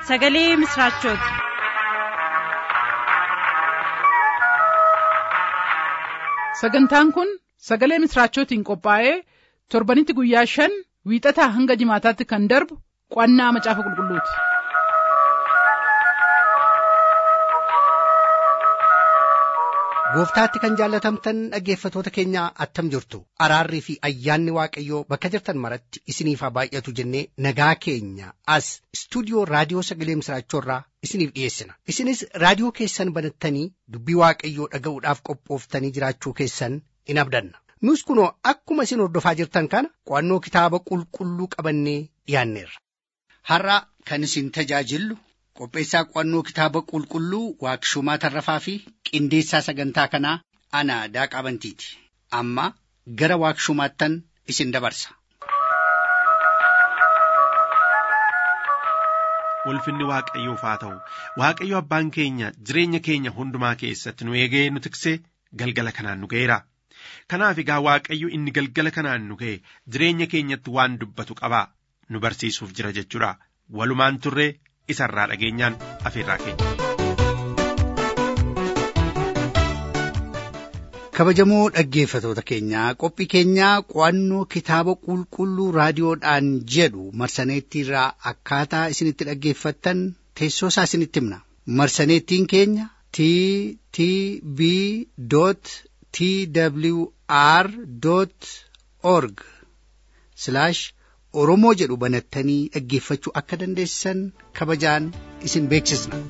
sagalee misiraachooti. sagantaan kun sagalee misiraachootiin qophaa'ee torbanitti guyyaa shan wiixataa hanga jimaataatti kan darbu qo'annaa macaafa qulqulluuti. gooftaatti kan jaallatamtan dhaggeeffatoota keenya attam jirtu araarrii fi ayyaanni waaqayyoo bakka jirtan maratti isiniif haa baay'atu jennee nagaa keenya as istuudiyoo raadiyoo sagalee misiraachoorraa isiniif dhiyeessina isinis raadiyoo keessan banattanii dubbii waaqayyoo dhaga'uudhaaf qophooftanii jiraachuu keessan in abdanna nus kunoo akkuma isin hordofaa jirtan kana qo'annoo kitaaba qulqulluu qabannee dhiyaanneerra. har'a kan isin tajaajillu qopheessaa qo'annoo kitaaba qulqulluu waaqshumaa tarrafaa fi qindeessaa sagantaa kanaa ana daaqaa bantiiti amma gara waaqshumaattan isin dabarsa. ulfinni waaqayyoof haa ta'u waaqayyo abbaan keenya jireenya keenya hundumaa keessatti nu eegee nu tiksee galgala kanaan nu ga'eera kanaaf egaa waaqayyo inni galgala kanaan nu ga'e jireenya keenyatti waan dubbatu qabaa nu barsiisuuf jira jechuudha walumaan turree isarraa dhageenyaan afeerraa keenya. kabajamoo dhaggeeffatoota keenyaa qophii keenyaa qo'annoo kitaaba qulqulluu raadiyoodhaan jedhu marsaneettiirraa akkaataa isinitti dhaggeeffattan teessoo isaa isinitti himna marsaneettiin keenya t t b t w r org oromoo jedhu banattanii dhaggeeffachuu akka dandeessan kabajaan isin beeksisna.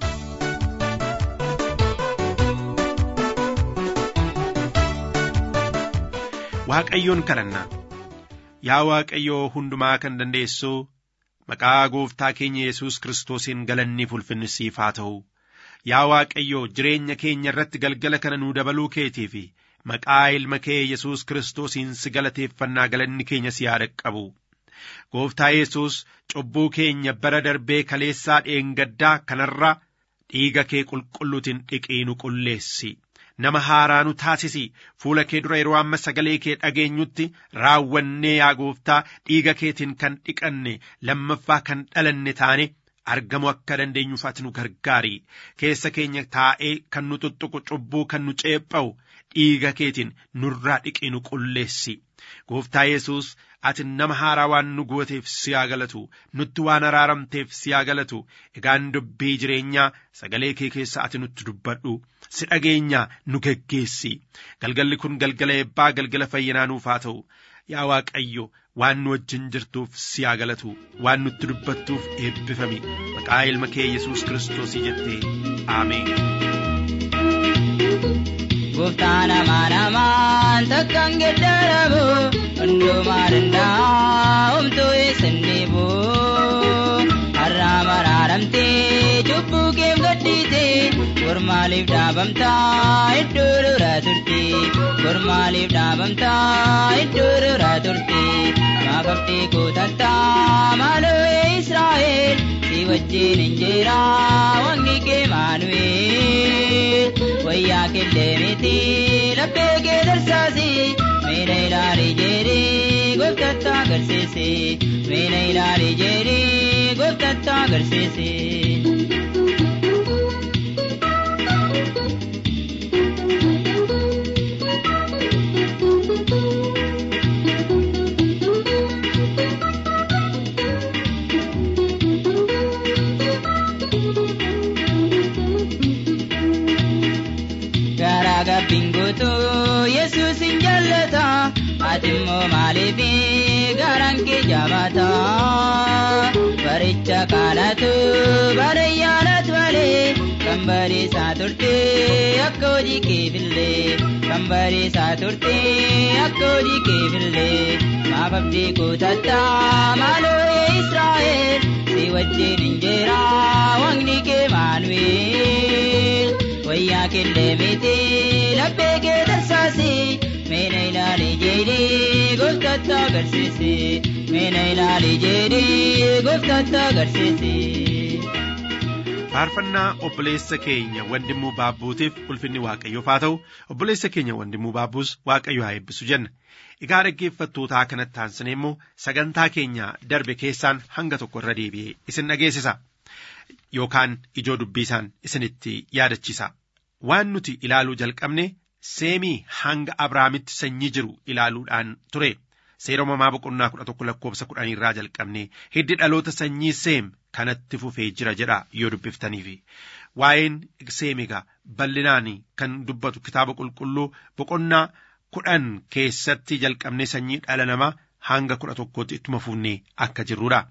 waaqayyoon kadhanna yaa waaqayyoo hundumaa kan dandeessuu maqaa gooftaa keenya yesus kiristoosiin galanniif ulfinni siif haa ta'u yaa waaqayyoo jireenya keenya irratti galgala kana nuu dabaluu keetii fi maqaa ilma kee yesus kiristoosiin si galateeffannaa galanni keenya si haa dhaqqabu gooftaa yesus cubbuu keenya bara darbee kaleessaa dheengaddaa kanarra dhiiga kee qulqulluutiin dhiqii nu qulleessi nama haaraa nu taasisi fuula kee dura yeroo amma sagalee kee dhageenyutti raawwannee yaa gooftaa dhiiga keetiin kan dhiqanne lammaffaa kan dhalanne taane argamu akka dandeenyuuf ati nu gargaari keessa keenya taa'ee kan nu tuttuqu cubbuu kan nu ceepha'u dhiiga keetiin nurraa dhiqii nu qulleessi gooftaa yesus ati nama haaraa waan nu gooteef si haa galatu nutti waan araaramteef si haa galatu egaan dubbii jireenyaa sagalee kee keessa ati nutti dubbadhu si dhageenyaa nu geggeessi galgalli kun galgala eebbaa galgala fayyinaa nuuf haa ta'u yaa waaqayyo waan nu wajjin jirtuuf si haa galatu waan nutti dubbattuuf eebbifami maqaa ilma kee yesus kiristoosii jettee aameen. Gooftaan amaan amaan takkaan geddaramu hundumaa danda'a homtuu eessan deebu har'a maraaramtee cubbuu keef gaddite gormaaliif dhaabamtaa iddoo duraa turte gormaaliif dhaabamtaa iddoo duraa turte maafabdee kootattaa maaloo Israa'el si wajjin hin jira wangi kee maanu'eel wayyaa killee miti laphee kee darsaasi meena ilaalii jedhee gooftatti agarsiisi meena ilaalii jedhee gooftatti agarsiisi. bingoto yesus hin jallata ati immoo maaliif garaan kee jabaata baricha kanatu barayyaanat malee kan bariisaa turte akka hojii keefillee kan bariisaa turte akka hojii keefillee maaf abdii kutatta maaloo israa'el si wajjin hin jira waaqni kee maanu'eel wayyaa killee miti laphee kee darsaasi meena ilaalii jedhee gooftatti agarsiisi meena ilaalii jedhee gooftatti agarsiisi. faarfannaa obboleessa keenya wandimuu baabbuutiif ulfinni waaqayyoof haa ta'u obboleessa keenya wandimuu baabbuus waaqayyo haa eebbisu jenna egaa dhaggeeffattootaa kanatti aansinee immoo sagantaa keenya darbe keessaan hanga tokko irra deebi'ee isin dhageessisa yookaan ijoo dubbiisaan isinitti yaadachisa waan nuti ilaaluu jalqabne seemii hanga abrahaamitti sanyii jiru ilaaluudhaan ture seera uumamaa boqonnaa kudha tokko lakkoofsa kudhanii irraa jalqabne hiddi dhaloota sanyii seem kanatti fufee jira jedha yoo dubbiftaniif waa'een seemigaa bal'inaan kan dubbatu kitaaba qulqulluu boqonnaa kudhan keessatti jalqabne sanyii dhala namaa hanga kudha tokkootti ittuma fufnee akka jirrudha.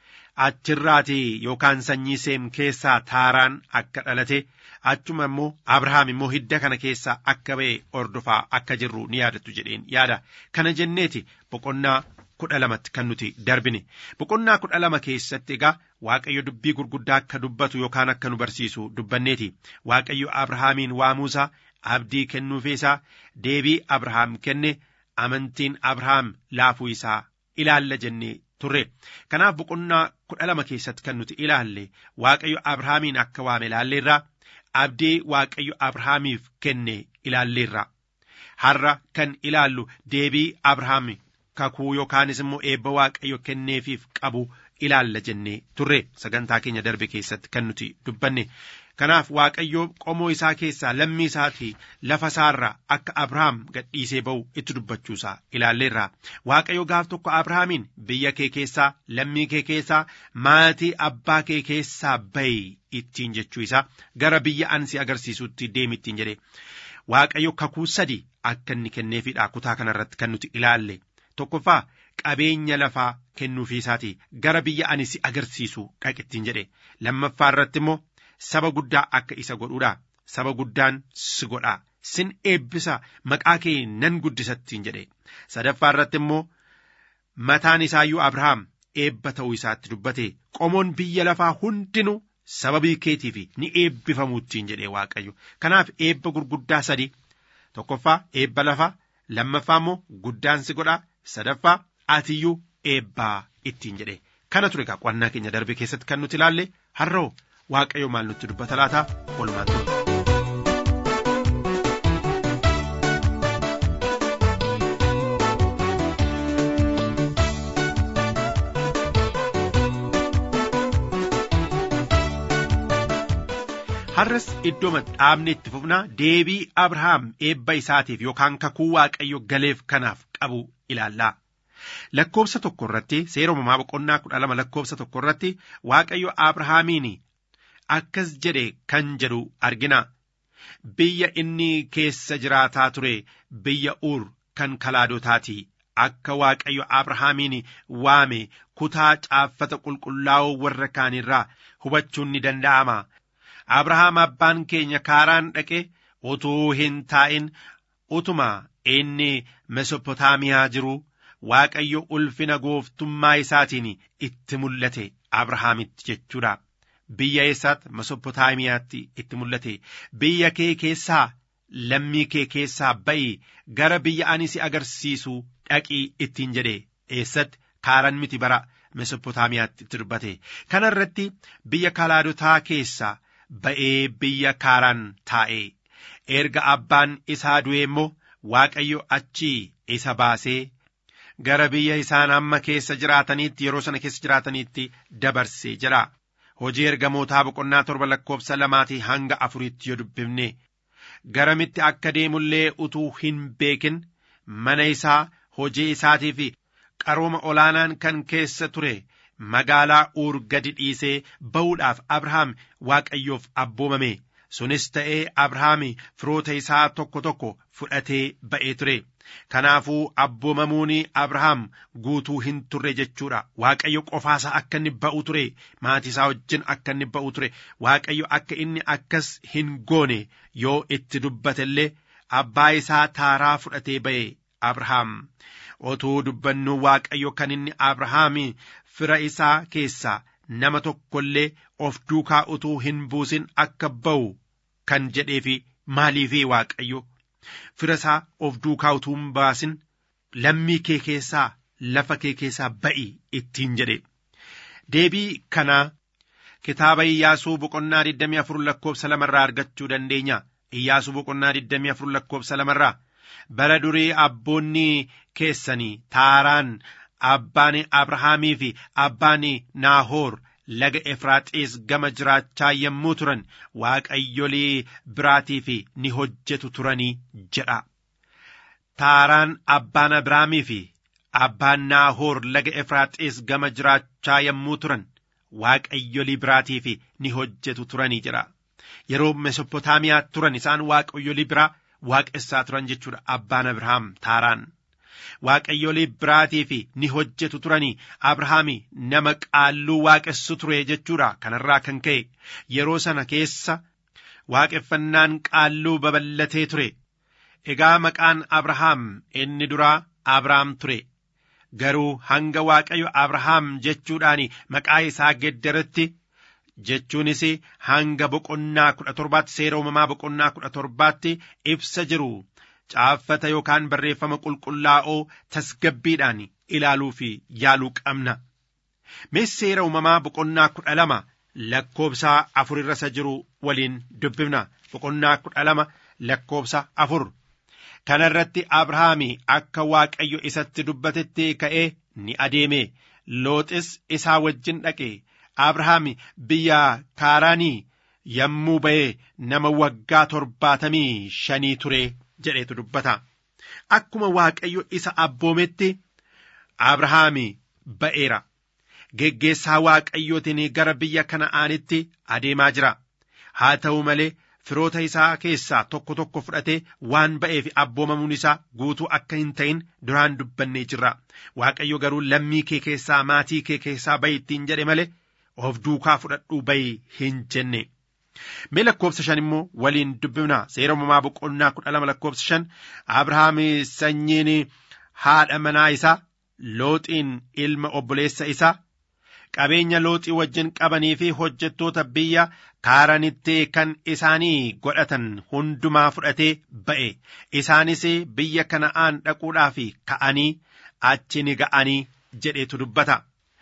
Achirraatii yookaan sanyii seem keessaa taaraan akka dhalate achuma immoo Abrahaam immoo hidda kana keessaa akka ba'e ordofaa akka jirru ni yaadattu jedheen yaada. Kana jenneeti boqonnaa kudha lamatti kan nuti darbine. Boqonnaa kudha lama keessatti egaa Waaqayyo dubbii gurguddaa akka dubbatu yookaan akka nu barsiisu dubbanneeti. Waaqayyo Abrahaamiin waamuusaa abdii kennuufeesaa deebii Abrahaam kenne amantiin Abrahaam laafuu isaa ilaalla jennee turre. Kanaaf boqonnaa kudha lama keessatti kan nuti ilaalle Waaqayyo Abrahaamiin akka waame ilaalleerraa abdii Waaqayyo Abrahaamiif kenne ilaalleerra. Har'a kan ilaallu deebii Abrahaam kakuu yookaanis immoo eebba Waaqayyo kenneefiif qabu ilaalla jennee turre sagantaa keenya darbe keessatti kan nuti dubbanne. Kanaaf Waaqayyo qomoo isaa keessaa lammii isaatii lafa isaarraa akka Abrahaam gadhiisee ba'u itti dubbachuusaa ilaalleerra. Waaqayyo gaaf tokko Abrahaamiin biyya kee keessaa lammii kee keessaa maatii abbaa kee keessaa ba'i ittiin jechuu isaa gara biyya ansi agarsiisutti deemi ittiin jedhe. Waaqayyo kakuu sadi akka inni kenneefidha kutaa kanarratti kan nuti ilaalle. Tokkoffaa qabeenya lafaa kennuufii isaatii gara biyya ani si agarsiisu dhaqittiin jedhe. Lammaffaa irratti immoo saba guddaa akka isa godhuudha. Saba guddaan si godhaa. Sin eebbisa maqaa kee nan guddisattiin jedhe. Sadaffaa irratti immoo mataan isaayyuu Abrahaam eebba ta'uu isaatti dubbate. Qomoon biyya lafaa hundinuu sababii keetiif ni eebbifamuuttiin jedhe Waaqayyo. Kanaaf eebba gurguddaa sadi. Tokkoffaa eebba lafaa. Lammaffaa immoo guddaan si godhaa. Sadaffaa atiyyuu eebbaa ittiin jedhe. Kana ture egaa qo'annaa keenya darbe keessatti kan nuti ilaalle har'oo waaqayyo maal nutti dubbata laata oolmaan ture. Har'as iddoo dhaabne itti fufnaa deebii Abrahaam eebba isaatiif yookaan kakuu waaqayyo galeef kanaaf qabu ilaallaa. Lakkoobsa tokko irratti seera uumamaa boqonnaa kudha lama lakkoobsa tokko irratti waaqayyo Abrahaamiin akkas jedhe kan jedhu argina. Biyya inni keessa jiraataa ture biyya uur kan kalaadotaati. Akka waaqayyo Abrahaamiin waame kutaa caaffata qulqullaa'oo warra kaanirraa hubachuun ni danda'ama. Abrahaam abbaan keenya kaaraan dhaqe utuu hin taa'in utuma inni Mesopotaamiyaa jiru Waaqayyo ulfina gooftummaa isaatiin itti mul'ate Abrahaamitti jechuudha. Biyya eessaatti Mesopotaamiyaatti itti mul'ate. Biyya kee keessaa lammii kee keessaa ba'i gara biyya ani si agarsiisu dhaqii ittiin jedhe eessatti kaaran miti bara Mesopotaamiyaatti itti dubbate. Kana irratti biyya kalaadotaa keessaa ba'ee biyya kaaraan taa'e. Erga abbaan isaa du'e immoo Waaqayyo achii isa baasee gara biyya isaan amma keessa jiraataniitti yeroo sana keessa jiraataniitti dabarsee jira. Hojii ergamootaa boqonnaa torba lakkoofsa lamaatii hanga afuriitti yoo dubbifne garamitti akka deemullee utuu hin beekin mana isaa hojii isaatii fi qarooma olaanaan kan keessa ture magaalaa uur gadi dhiisee ba'uudhaaf Abrahaam Waaqayyoof abboomame. Sunis ta'ee Abrahaam firoota isaa tokko tokko fudhatee ba'ee ture. Kanaafuu abboomamuun Abrahaam guutuu hin turre jechuudha. Waaqayyo qofaasaa akka inni ba'u ture. Maatii isaa wajjin akka inni ba'u ture. Waaqayyo akka inni akkas hin goone yoo itti dubbate illee abbaa isaa taaraa fudhatee ba'e Abrahaam. Otuu dubbannu Waaqayyo kan inni Abrahaam fira isaa keessaa nama tokko illee of duukaa utuu hin buusin akka ba'u kan jedheefi maaliifi Waaqayyo. fira isaa of duukaa utuu hin baasin lammii kee keessaa lafa kee keessaa ba'i ittiin jedhe deebii kanaa kitaaba Iyyaasuu boqonnaa 24 lakkoofsa lamarraa argachuu dandeenya Iyyaasuu boqonnaa 24 lakkoofsa lamarraa bara durii abboonni keessanii taaraan abbaan Abrahaamii fi abbaan Naahoor laga efraaxiis gama jiraachaa yommuu turan waaqayyolii biraatiif ni hojjetu turanii jedha taaraan abbaan abrahaamii fi abbaan naahoor laga efraaxiis gama jiraachaa yommuu turan waaqayyolii biraatiif ni hojjetu turanii jedha yeroo mesopotaamiyaa turan isaan waaqayyolii biraa waaqessaa turan jechuudha abbaan abrahaam taaraan waaqayyolii biraatiif ni hojjetu turanii abrahaami nama qaalluu waaqessu ture jechuudha kanarraa kan ka'e yeroo sana keessa waaqeffannaan qaalluu babal'atee ture egaa maqaan abrahaam inni duraa abrahaam ture garuu hanga waaqayyo abrahaam jechuudhaan maqaa isaa geddaratti jechuunis hanga boqonnaa kudha torbaatti seera uumamaa boqonnaa kudha torbaatti ibsa jiru caaffata yookaan barreeffama qulqullaa'oo tasgabbiidhaan ilaaluu fi yaaluu qabna. Mee seera uumamaa boqonnaa kudha lama lakkoobsa afur irra isa jiru waliin dubbifna boqonnaa kudha lama lakkoobsa afur. Kana irratti Abrahaami akka Waaqayyo isatti dubbatetti ka'ee ni adeeme looxis isaa wajjin dhaqe Abrahaami biyya kaaraanii yommuu ba'e nama waggaa torbaatamii shanii ture jedhetu dubbata. Akkuma Waaqayyo isa abboometti Abrahaami ba'eera. Geggeessaa Waaqayyootiin gara biyya Kana'aanitti adeemaa jira. Haa ta'u malee firoota isaa keessaa tokko tokko fudhatee waan ba'eef abboomamuun isaa guutuu akka hin ta'in duraan dubbannee jirra. Waaqayyo garuu lammii kee keessaa maatii kee keessaa ba'i ittiin jedhe malee of duukaa fudhadhuu ba'i hin jenne. Mee lakkoofsa shan immoo waliin dubbifna seera uumamaa boqonnaa kudha lama lakkoofsa shan Abrahaam sanyiin haadha manaa isaa looxiin ilma obboleessa isaa qabeenya looxii wajjin qabanii fi hojjettoota biyya kaaranitti kan isaanii godhatan hundumaa fudhatee ba'e isaanis biyya kana'aan dhaquudhaaf ka'anii achi ni ga'anii jedhetu dubbata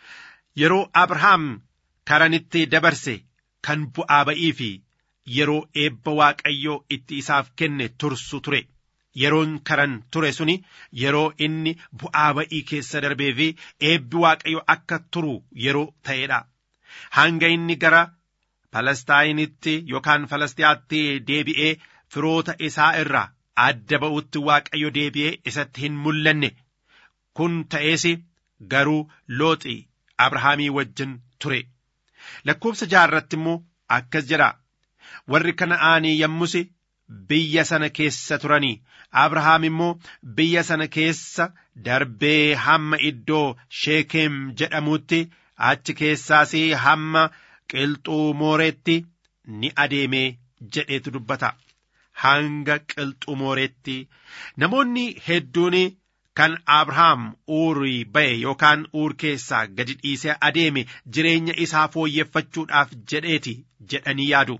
yeroo abrahaam karanitti dabarse kan bu'aa ba'ii fi yeroo eebba waaqayyoo itti isaaf kenne tursu ture yeroon karan ture suni yeroo inni bu'aa ba'ii keessa darbee fi eebbi waaqayyo akka turu yeroo ta'edha hanga inni gara Palestaayinitti yookaan Falastiyaatti deebi'ee firoota isaa irraa adda ba'utti waaqayyo deebi'ee isatti hin mul'anne kun ta'ees garuu looxi Abrahaamii wajjin ture. Lakkoofsa jaarratti immoo akkas jedha warri kana'aanii yommus biyya sana keessa turanii Abrahaam immoo biyya sana keessa darbee hamma iddoo Sheekem jedhamutti achi keessaas hamma qilxuu mooreetti ni adeemee jedheetu dubbata. Hanga qilxuu mooreetti namoonni hedduun kan Abrahaam uurii ba'e yookaan uur keessaa gadi dhiisee adeeme jireenya isaa fooyyeffachuudhaaf jedheeti jedhanii yaadu.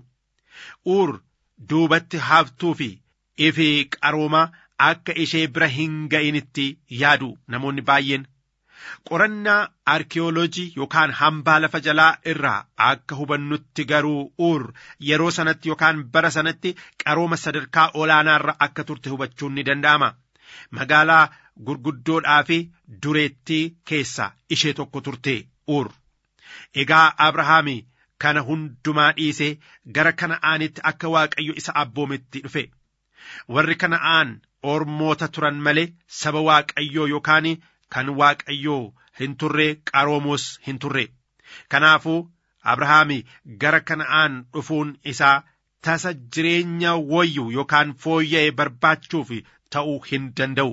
Uur duubatti haftuu fi ifi qaroomaa akka ishee bira hin ga'initti yaadu namoonni baay'een. Qorannaa arkiyoolojii yookaan hambaa lafa jalaa irraa akka hubannutti garuu uur yeroo sanatti yookaan bara sanatti qarooma sadarkaa olaanaarra akka turte hubachuun ni danda'ama. Magaalaa gurguddoodhaa fi dureettii keessaa ishee tokko turte uur. Egaa Abrahaami kana hundumaa dhiisee gara kana'aanitti akka Waaqayyo isa abboometti dhufe. Warri kana'aan ormoota turan malee saba Waaqayyoo yookaan kan Waaqayyoo hin turre qaroomoos hin turre. Kanaafuu Abrahaami gara kana'aan dhufuun isaa tasa jireenya wayyu yookaan fooyya'e barbaachuuf ta'uu hin danda'u.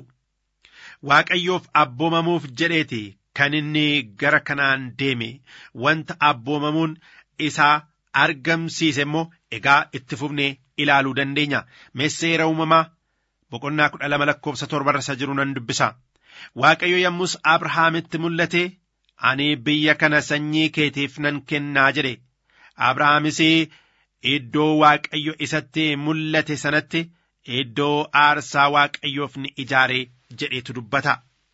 Waaqayyoof abboomamuuf jedheeti kan inni gara kanaan deeme wanta abboomamuun isaa argamsiise immoo egaa itti fufnee ilaaluu dandeenya. Seera uumamaa boqonnaa kudha lama lakkoofsa torbarra isa jiru nan dubbisa. Waaqayyo yommus Abrahaamitti mul'ate ani biyya kana sanyii keetiif nan kennaa jedhe. Abrahaamis iddoo Waaqayyo isatti mul'ate sanatti iddoo aarsaa Waaqayyoof ni ijaare jedhetu dubbata.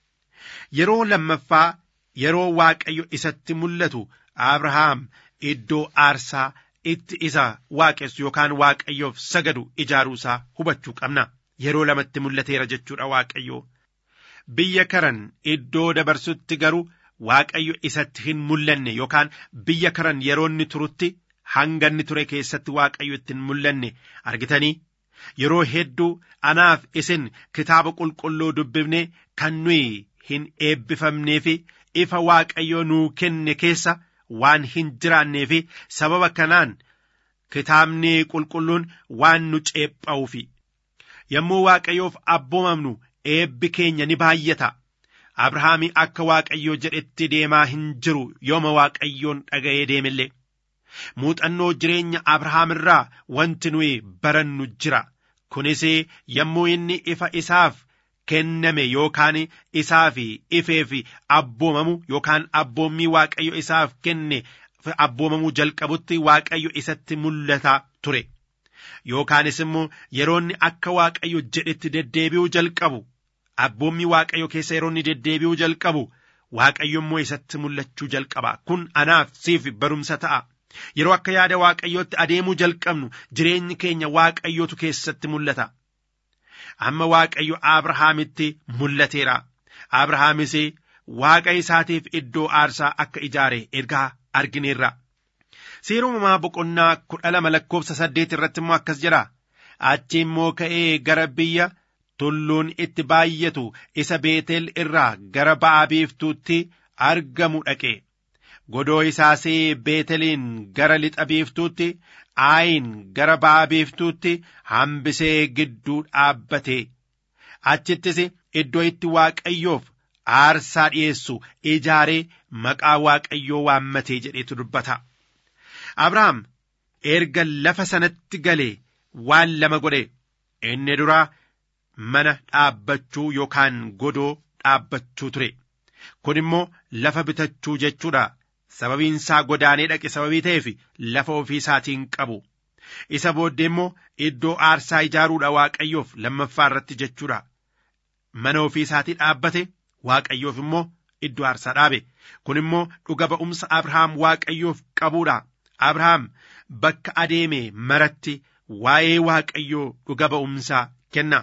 Yeroo lammaffaa yeroo Waaqayyo isatti mul'atu Abrahaam iddoo aarsaa itti isa waaqessu yookaan Waaqayyoof sagadu ijaaruusaa hubachuu qabna. Yeroo lamatti mul'ateera jechuudha Waaqayyo. Biyya karan iddoo dabarsutti garuu waaqayyo isatti hin mul'anne yookaan biyya karan yeroo inni turutti hanga inni ture keessatti waaqayyo itti hin mul'anne argitanii yeroo hedduu anaaf isin kitaaba qulqulluu dubbifne kan nuyi hin eebbifamnee fi ifa waaqayyo nuu kenne keessa waan hin jiraannee fi sababa kanaan kitaabni qulqulluun waan nu ceepha'uufi yommuu waaqayyoof abboomamnu eebbi keenya ni baay'ata abrahaamii akka waaqayyoo jedhetti deemaa hin jiru yooma waaqayyoon dhaga'ee deemillee muuxannoo jireenya abrahaam irraa wanti nuyi barannu jira kunis yommuu inni ifa isaaf kenname yookaan isaaf ifeef abboomamu yookaan abboommii waaqayyo isaaf kenne abboomamuu jalqabutti waaqayyo isatti mul'ata ture yookaanis immoo yeroonni akka waaqayyo jedhetti deddeebi'uu jalqabu abboommii waaqayyo keessa yeroonni deddeebi'uu jalqabu waaqayyo immoo isatti mul'achuu jalqaba kun anaaf siif barumsa ta'a yeroo akka yaada waaqayyootti adeemuu jalqabnu jireenyi keenya waaqayyootu keessatti mul'ata amma waaqayyo abrahaamitti mul'ateera abrahaamis waaqa isaatiif iddoo aarsaa akka ijaare ergaa argineerra seera uumamaa boqonnaa kudha lama lakkoofsa saddeet irratti immoo akkas jira achi immoo ka'ee gara biyya tulluun itti baay'atu isa beetel irraa gara ba'a biiftuutti argamu dhaqe godoo isaas beeteliin gara lixa biiftuutti aayin gara ba'a biiftuutti hambisee gidduu dhaabbate achittis iddoo itti waaqayyoof aarsaa dhi'eessu ijaaree maqaa waaqayyoo waammatee jedheetu dubbata abrahaam erga lafa sanatti galee waan lama godhe inni duraa mana dhaabbachuu yookaan godoo dhaabbachuu ture kun immoo lafa bitachuu jechuudha sababiin isaa godaanee dhaqe sababii ta'eef lafa ofii isaatiin qabu isa booddee immoo iddoo aarsaa ijaaruudha waaqayyoof lammaffaa irratti jechuudha mana ofii isaatii dhaabbate waaqayyoof immoo iddoo aarsaa dhaabe kun immoo dhuga ba'umsa abrahaam waaqayyoof qabuudha abrahaam bakka adeeme maratti waa'ee waaqayyoo dhuga ba'umsaa kenna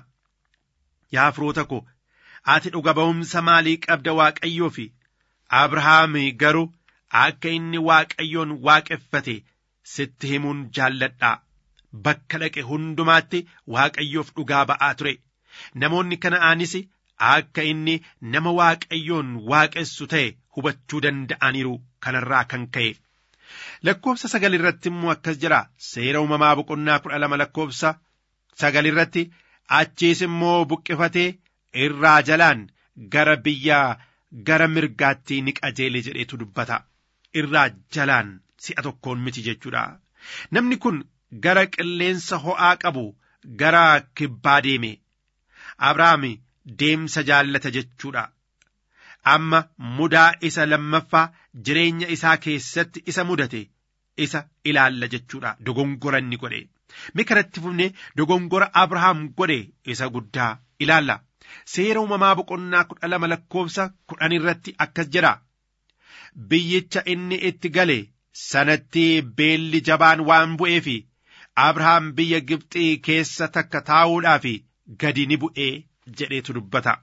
yaa firoota ko ati dhuga ba'umsa maalii qabda waaqayyoo fi abrahaam garuu akka inni waaqayyoon waaqeffate sitti himuun jaalladha bakka dhaqe hundumaatti waaqayyoof dhugaa ba'aa ture namoonni kana'aanis akka inni nama waaqayyoon waaqessu ta'e hubachuu danda'aniiru kanarraa kan ka'e. lakkoofsa sagal irratti immoo akkas jira seera uumamaa boqonnaa kudha lama lakkoofsa sagal irratti achiis immoo buqqifatee irraa jalaan gara biyyaa gara mirgaatti ni qajeele jedheetu dubbata irraa jalaan si'a tokkoon miti jechuudha namni kun gara qilleensa ho'aa qabu gara kibbaa deeme abrahaam deemsa jaallata jechuudha amma mudaa isa lammaffaa jireenya isaa keessatti isa mudate isa ilaalla jechuudha dogongora inni godhe mi kanatti fufne dogongora abrahaam godhe isa guddaa ilaalla seera uumamaa boqonnaa kudha lama lakkoofsa kudhan irratti akkas jedha biyyicha inni itti gale sanatti beelli jabaan waan bu'eef abrahaam biyya gibxii keessa takka taa'uudhaaf gadi ni bu'ee jedheetu dubbata.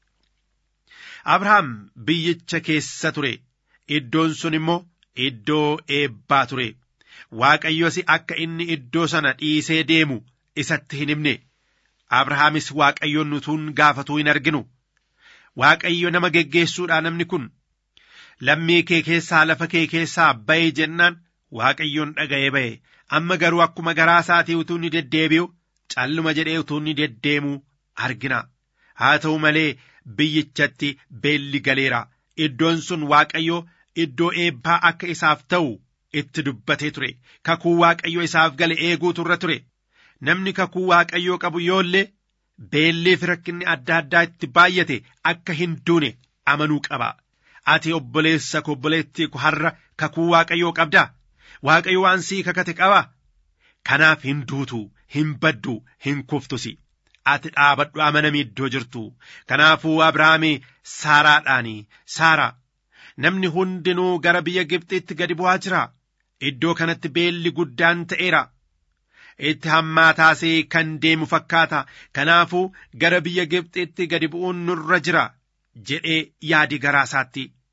abrahaam biyyicha keessa ture iddoon sun immoo iddoo eebbaa ture waaqayyos akka inni iddoo sana dhiisee deemu isatti hin himne abrahaamis waaqayyoon utuun gaafatuu hin arginu waaqayyo nama geggeessuudhaa namni kun lammii kee keessaa lafa kee keessaa baye jennaan waaqayyoon dhaga'ee ba'e amma garuu akkuma garaa isaatii utuu ni deddeebi'u calluma jedhee utuu ni deddeemu argina haa ta'u malee biyyichatti beelli galeera iddoon sun waaqayyo iddoo eebbaa akka isaaf ta'u itti dubbatee ture kakuu waaqayyo isaaf gale eeguutu irra ture namni kakuu waaqayyoo qabu yoollee beellee fi rakkinni adda addaa itti baay'ate akka hin duune amanuu qaba ati obboleessa ko obboleettii ko har'a kakuu waaqayyoo qabda waaqayyo waan sii kakate qaba kanaaf hin duutu hin baddu hin kuftusi ati dhaabadhu amanamii iddoo jirtu kanaafuu abrahaami saaraadhaani saara namni hundinuu gara biyya gibxitti gadi bu'aa jira iddoo kanatti beelli guddaan ta'eera itti hammaataasee kan deemu fakkaata kanaafuu gara biyya gibxitti gadi bu'uun nurra jira jedhee yaadi garaa isaatti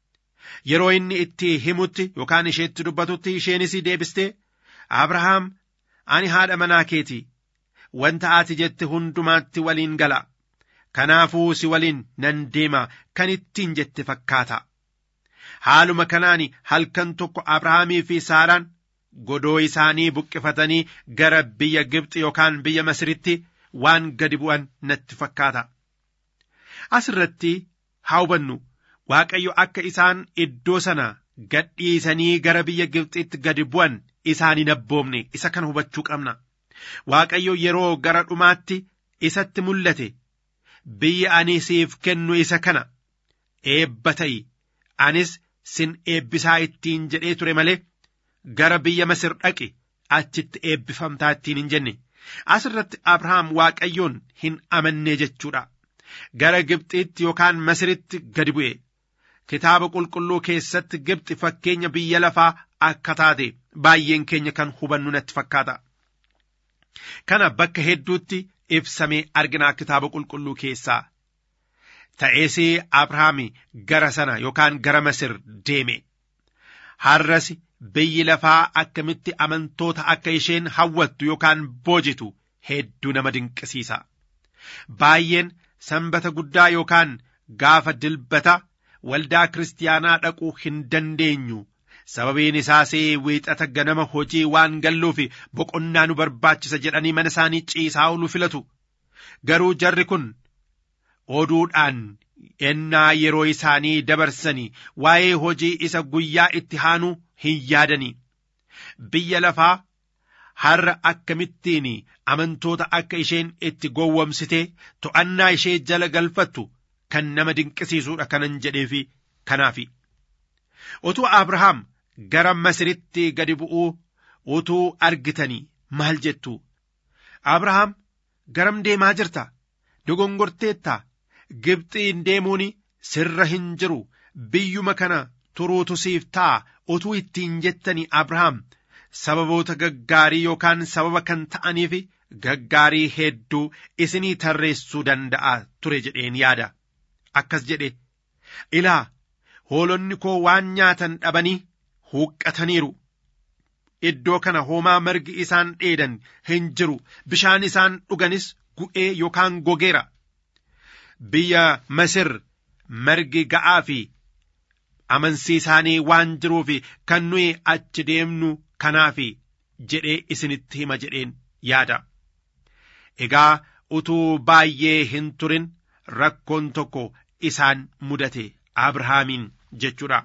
yeroo inni itti himutti yookaan isheetti dubbatutti isheenis deebistee abrahaam ani haadha manaa keeti wanta ati jette hundumaatti waliin gala kanaafuu si waliin nan deema kan ittiin jette fakkaata haaluma kanaan halkan tokko abrahaamii fi saaraan godoo isaanii buqqifatanii gara biyya Gibxi yookaan biyya Masiritti waan gadi bu'an natti fakkaata. Asirratti haa hubannu Waaqayyo akka isaan iddoo sana gadhiisanii gara biyya Gibxitti gadi bu'an isaan hin abboomne isa kana hubachuu qabna. Waaqayyo yeroo gara dhumaatti isatti mul'ate biyya ani siif kennu isa kana eebba ta'i anis sin eebbisaa ittiin jedhee ture malee. gara biyya Masir dhaqi achitti eebbifamtaa ittiin hin jenne asirratti Abrahaam Waaqayyoon hin amanne jechuudha. Gara Gibxiitti yookaan Masiritti gadi bu'e. Kitaaba qulqulluu keessatti Gibxi fakkeenya biyya lafaa akka taate baay'een keenya kan hubannu natti fakkaata. Kana bakka hedduutti ibsamee arginaa kitaaba qulqulluu keessaa. Ta'ees Abrahaam gara sana yookaan gara Masir deeme. Har'as biyyi lafaa akkamitti amantoota akka isheen hawwattu yookaan boojitu hedduu nama dinqisiisa. Baay'een sanbata guddaa yookaan gaafa dilbata waldaa kiristaanaa dhaquu hin dandeenyu. Sababiin isaas wiixata ganama hojii waan galluuf boqonnaa nu barbaachisa jedhanii mana isaanii ciisaa oolu filatu. Garuu jarri kun oduudhaan ennaa yeroo isaanii dabarsanii waa'ee hojii isa guyyaa itti haanu hin yaadanii biyya lafaa har'a akkamittiin amantoota akka isheen itti gowwomsitee to'annaa ishee jala galfattu kan nama dinqisiisuudha kanan jedheefi kanaafi utuu abrahaam gara masiritti gadi bu'uu utuu argitanii maal jettu abrahaam garam deemaa jirta dogongorteetta Gibxiin deemuun sirra hin jiru biyyuma kana turuutu siif ta'a utuu ittiin jettanii Abrahaam sababoota gaggaarii yookaan sababa kan ta'aniif gaggaarii hedduu isinii tarreessuu danda'a ture jedheen yaada. Akkas jedhe ilaa hoolonni koo waan nyaatan dhabanii huuqqataniiru. Iddoo kana hoomaa margi isaan dheedan hin jiru bishaan isaan dhuganis gu'ee yookaan gogeera. Biyya Masir margi ga'aa fi amansiisaanii waan jiruuf kan nuyi achi deemnu kanaaf jedhee isinitti hima jedheen yaada. Egaa utuu baay'ee hin turin rakkoon tokko isaan mudate Abrahaamiin jechuudha.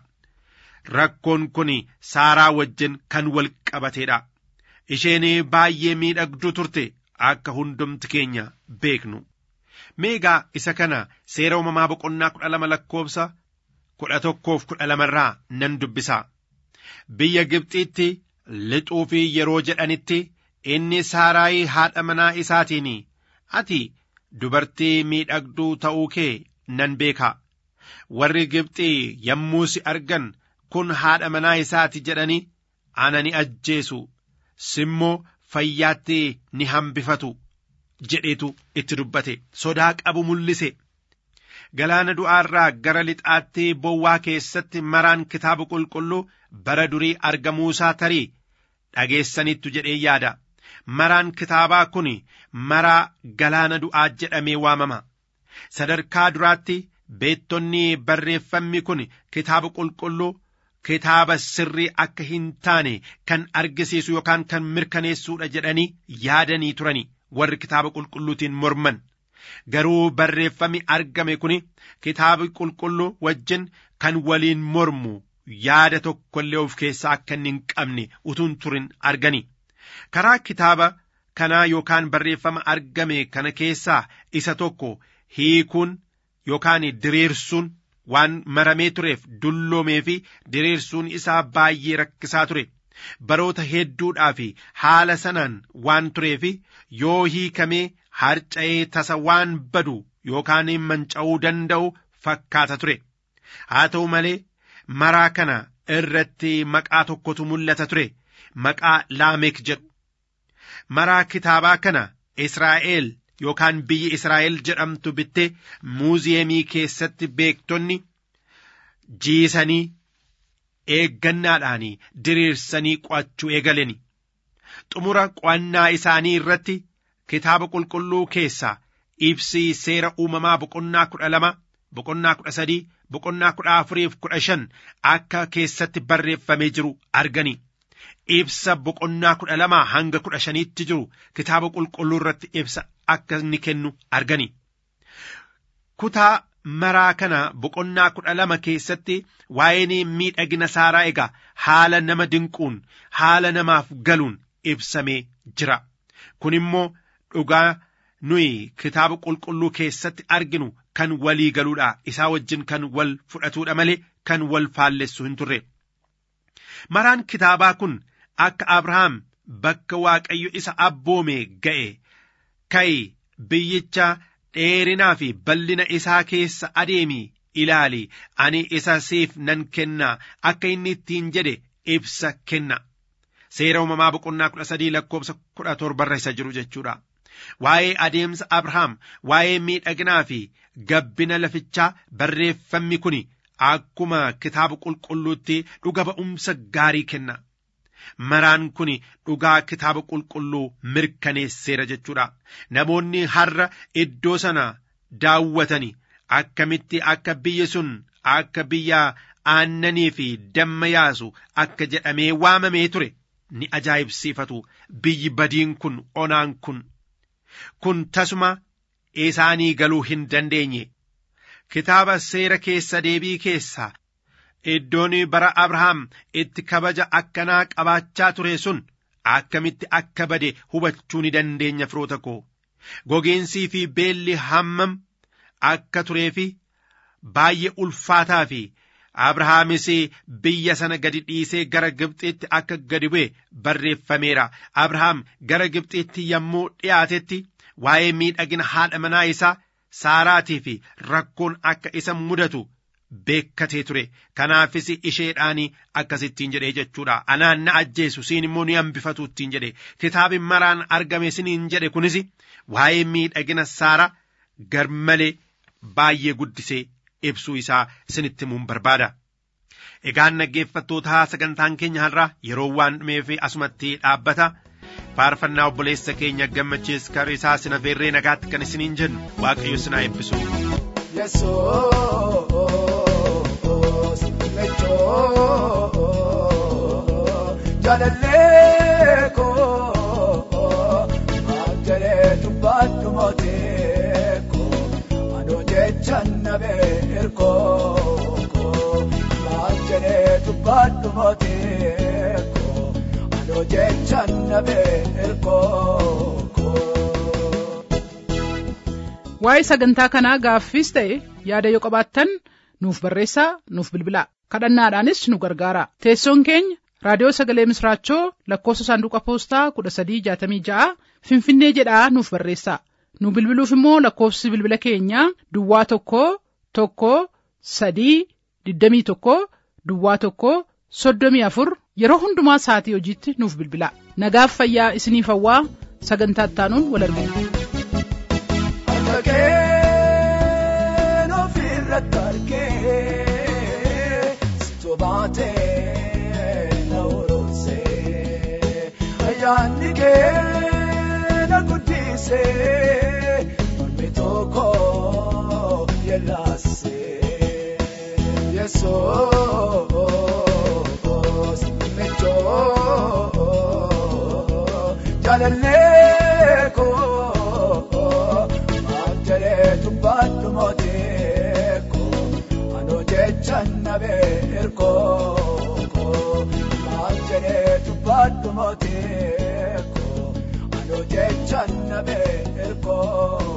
Rakkoon kun Saaraa wajjin kan wal qabateedha. Isheen baay'ee miidhagduu turte akka hundumti keenya beeknu. Meegaa isa kana seera uumamaa boqonnaa kudha lama lakkoofsa kudha tokkoof kudha lamarraa nan dubbisa. Biyya Gibxiitti lixuu fi yeroo jedhanitti inni Saaraayii haadha manaa isaatiin ati dubartii miidhagduu ta'uu kee nan beeka. Warri Gibxii yommuu si argan kun haadha manaa isaati jedhanii ana ni ajjeesu simmoo fayyaatti ni hambifatu jedheetu itti dubbate sodaa qabu mul'ise. Galaana du'aarraa gara lixaatti bowwaa keessatti maraan kitaaba qulqulluu bara durii argamuusaa tarii dhageessanittu jedhee yaada. Maraan kitaabaa kun maraa galaana du'aa jedhamee waamama. Sadarkaa duraatti beettonni barreeffamni kun kitaaba qulqulluu kitaaba sirrii akka hin taane kan argisiisu yookaan kan mirkaneessuudha jedhanii yaadanii turani warri kitaaba qulqulluutiin morman. Garuu barreeffami argame kun kitaaba qulqulluu wajjin kan waliin mormu yaada tokkollee of keessaa akka inni hin qabne utuun turin argani. Karaa kitaaba kanaa yookaan barreeffama argame kana keessaa isa tokko hiikuun yookaan diriirsuun waan maramee tureef dulloomee fi diriirsuun isaa baay'ee rakkisaa ture. Baroota hedduudhaa fi haala sanaan waan tureef yoo hiikamee harca'ee tasa waan badu yookaan manca'uu danda'u fakkaata ture. Haa ta'u malee maraa kana irratti maqaa tokkotu mul'ata ture. Maqaa Laamek jedhu. Maraa kitaabaa kana Israa'el yookaan biyyi Israa'el jedhamtu bittee muuziyeemii keessatti beektonni jiisanii eeggannaadhaan diriirsanii qo'achuu eegaleni xumura qo'annaa isaanii irratti kitaaba qulqulluu keessaa ibsii seera uumamaa boqonnaa kudha lama boqonnaa kudha sadii boqonnaa kudha afuriif kudha shan akka keessatti barreeffamee jiru argani ibsa boqonnaa kudha lama hanga kudha shaniitti jiru kitaaba qulqulluu irratti ibsa akka inni kennu argani kutaa maraa kana boqonnaa kudha lama keessatti waa'een miidhagina saaraa egaa haala nama dinquun haala namaaf galuun ibsamee jira kun immoo dhugaa nuyi kitaaba qulqulluu keessatti arginu kan walii galuudha isaa wajjin kan wal fudhatuudha malee kan wal faallessu hin turre maraan kitaabaa kun akka abrahaam bakka waaqayyo isa abboome ga'e ka'i biyyicha dheerinaa fi bal'ina isaa keessa adeemi ilaali ani isa siif nan kenna akka inni ittiin jedhe ibsa kenna seera uumamaa boqonnaa kudha sadii lakkoobsa kudha torbarra isa jiru jechuudha waa'ee adeemsa abrahaam waa'ee miidhaginaa fi gabbina lafichaa barreeffamni kun akkuma kitaaba qulqulluutti dhuga ba'umsa gaarii kenna maraan kun dhugaa kitaaba qulqulluu mirkaneesseera jechuudha namoonni har'a iddoo sana daawwatani akkamitti akka biyyi sun akka biyya aannanii fi damma yaasu akka jedhamee waamamee ture ni ajaa'ibsiifatu biyyi badiin kun onaan kun kun tasuma isaanii galuu hin dandeenye kitaaba seera keessa deebii keessaa iddoon bara abrahaam itti kabaja akkanaa qabaachaa ture sun akkamitti akka bade hubachuu ni dandeenya firoota koo gogiinsii fi beelli hammam akka turee fi baay'ee ulfaataa fi abrahaamis biyya sana gadi dhiisee gara gibxiitti akka gadi bu'e barreeffameera abrahaam gara gibxiitti yommuu dhiyaatetti waa'ee miidhagina haadha manaa isaa saaraatii fi rakkoon akka isa mudatu beekkatee ture kanaafis isheedhaan akkasittiin jedhee jechuudha anaan na ajjeesu siin immoo ni hambifatu ittiin jedhe kitaabi maraan argame siniin jedhe kunis waa'ee miidhagina saara garmalee baay'ee guddisee ibsuu isaa sinitti himuun barbaada. Egaan dhaggeeffattootaa sagantaan keenya har'a yeroo waan dhumeef asumatti dhaabbata. faarfannaa obboleessa keenya gammachiis kariisaa sina feerree nagaatti kan isiniin jennu waaqayyo sinaa eebbisu. Yesoos mechoo jaalallee koo maanjalee dubbaadhu mootee koo anoo jechaan nabee ergoo koo maanjalee dubbaadhu mootee koo anoo jechaan nabee ergoo koo. waa'ee sagantaa kanaa gaaffiis ta'e yaada yoo qabaattan nuuf barreessaa nuuf bilbilaa kadhannaadhaanis nu gargaara teessoon keenya raadiyoo sagalee misraachoo lakkoofsa saanduqa poostaa kudha sadii jaatamii ja'a finfinnee jedhaa nuuf barreessaa nu bilbiluuf immoo lakkoofsi bilbila keenyaa duwwaa tokko tokko sadii digdamii tokko duwwaa tokko soddomii afur yeroo hundumaa sa'atii hojiitti nuuf bilbilaa nagaaf fayyaa isiniif hawwaa sagantaa ittaanuun wal argina. Dhageen ofirratti argee situ baatee na urumsee ayyaanni kee na guddisee mormi tokko yellaasee yesoos mechoo jaalallee koo Manjere tubbadhu mooteeko anoo jechaan nabee ergooko manjere tubbadhu mooteeko anoo jechaan nabee ergooko.